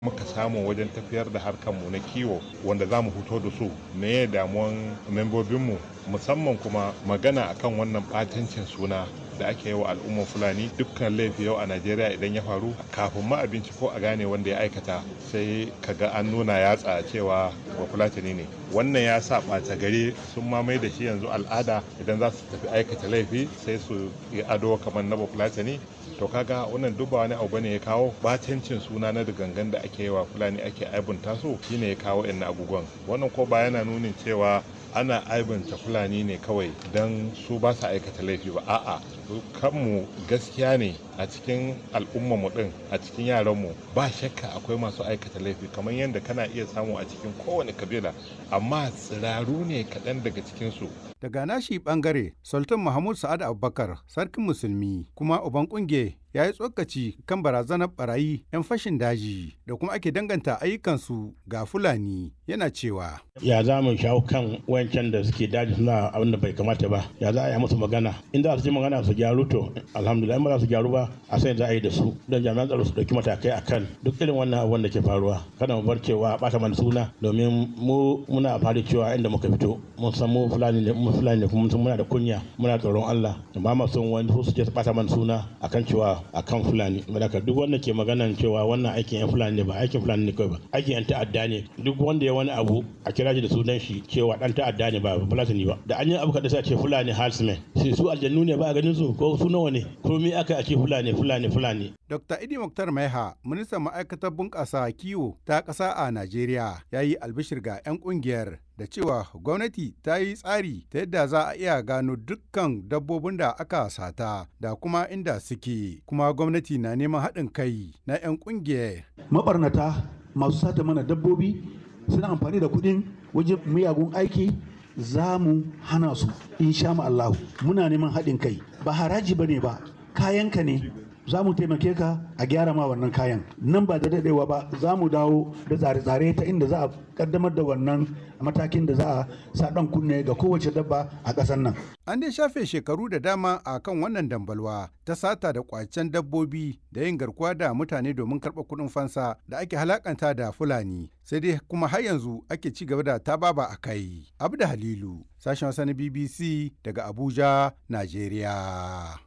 muka samu wajen tafiyar da harkarmu na kiwo wanda za mu fito da su me damuwan membobinmu musamman kuma magana akan wannan batancin suna da ake yi wa al'ummar fulani dukkan laifi yau a najeriya idan ya faru kafin ma abinci ko a gane wanda ya aikata sai kaga an nuna yatsa cewa ba fulatani ne wannan ya sa ɓata gari sun mamaye da shi yanzu al'ada idan za su tafi aikata laifi sai su yi ado kamar na fulatani to kaga wannan duk ba wani abu bane ya kawo batancin suna na da gangan da ake yi wa fulani ake aibunta su shine ya kawo yan abubuwan wannan ko ba yana nunin cewa ana aibanta fulani ne kawai don su ba su aikata laifi ba a'a kanmu gaskiya ne a cikin al'ummarmu din a cikin yaranmu ba shakka akwai masu aikata laifi kamar yadda kana iya samu a cikin kowane kabila amma tsiraru ne kaɗan daga cikinsu daga nashi bangare sultan mahmud sa'ad abubakar sarkin musulmi kuma uban kunge ya yi tsokaci kan barazanar barayi 'yan fashin daji da kuma ake danganta ayyukansu ga fulani yana cewa ya za mu shawo kan wancan da suke daji suna abin da bai kamata ba ya za a yi musu magana in za su ji magana su gyaru to alhamdulillah in ba za su gyaru ba a sai za a yi da su don jami'an tsaro su dauki matakai akan duk irin wannan abubuwan da ke faruwa kada mu bar cewa bata mana suna domin mu muna fari cewa inda muka fito mun san mu fulani ne mu fulani ne kuma muna da kunya muna tsoron Allah ba ma son wani su je su bata mana suna akan cewa akan fulani madaka duk wanda ke maganan cewa wannan aikin yan fulani ne ba aikin fulani ne kawai ba aikin yan ta'adda ne duk wanda ya wani abu a kira shi da sunan shi cewa dan ta'adda ne ba fulatani ba da an yi abu kada sai ce fulani halsmen sai su aljannu ne ba a ganin su ko su nawa ne ko me aka a ce fulani fulani fulani Dr. Idi Muktar Maiha, ministan ma'aikatar bunƙasa kiwo ta ƙasa a Najeriya, ya yi albishir ga 'yan ƙungiyar da cewa gwamnati ta yi tsari ta yadda za a iya gano dukkan dabbobin da aka sata da kuma inda suke, kuma gwamnati na neman haɗin kai na 'yan ƙungiyar. Mabarnata masu sata mana dabbobi suna amfani da kuɗin wajen miyagun aiki za mu hana su insha Allahu muna neman haɗin kai ba haraji ba ne ba kayanka ne za mu taimake ka a gyara ma wannan kayan nan ba da daɗewa ba za mu dawo da tsare-tsare ta inda za a kaddamar da wannan matakin da za a sa ɗan kunne ga kowace dabba a ƙasar nan. An dai shafe shekaru da dama a kan wannan dambalwa ta sata da kwacen dabbobi da yin garkuwa da mutane domin karɓar kuɗin fansa da ake halakanta da Fulani sai dai kuma har yanzu ake ci gaba da tababa a kai. Abu da Halilu, sashen wasa na BBC daga Abuja, Najeriya.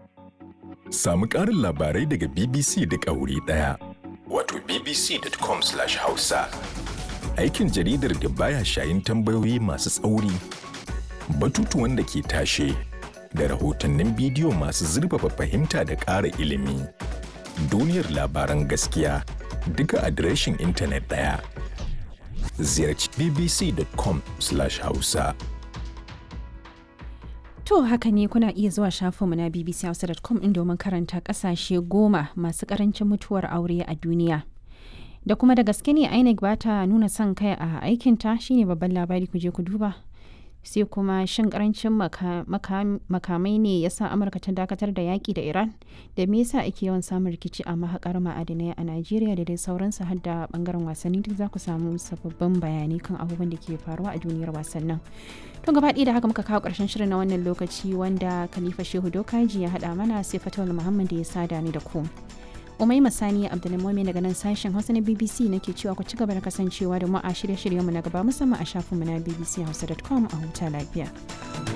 Samu ƙarin labarai daga BBC duk a wuri ɗaya. Wato bbc.com/hausa. Aikin jaridar da baya shayin tambayoyi masu tsauri, batutuwan da ke tashe, da rahotannin bidiyo masu zurfafa fahimta da ƙara ilimi. Duniyar labaran gaskiya duka adireshin intanet ɗaya. Ziyarci bbc.com/hausa. To haka ne kuna iya zuwa shafinmu na bbchausa.com in domin karanta kasashe goma masu karancin mutuwar aure a duniya. Da kuma da gaske ne INEC ba ta nuna son kai a aikinta shine babban labari ku je ku duba. Sai kuma shin karancin makamai ne ya sa Amurka ta dakatar da yaƙi da Iran? Da me yasa ake yawan samun rikici a mahaƙar ma'adinai a Najeriya da dai sauransu har da bangaren wasanni duk za ku samu sababbin bayanai kan abubuwan da ke faruwa a duniyar wasannin. To gaba da haka muka kawo ƙarshen shirin na wannan lokaci wanda Khalifa Shehu Dokaji ya haɗa mana sai Fatawul Muhammad ya sada ni da ku. Umai Masani Abdulmumin daga nan sashen Hausa na BBC nake cewa ku ci gaba da kasancewa da mu a shirye-shiryenmu na gaba musamman a shafinmu na bbchausa.com a huta lafiya.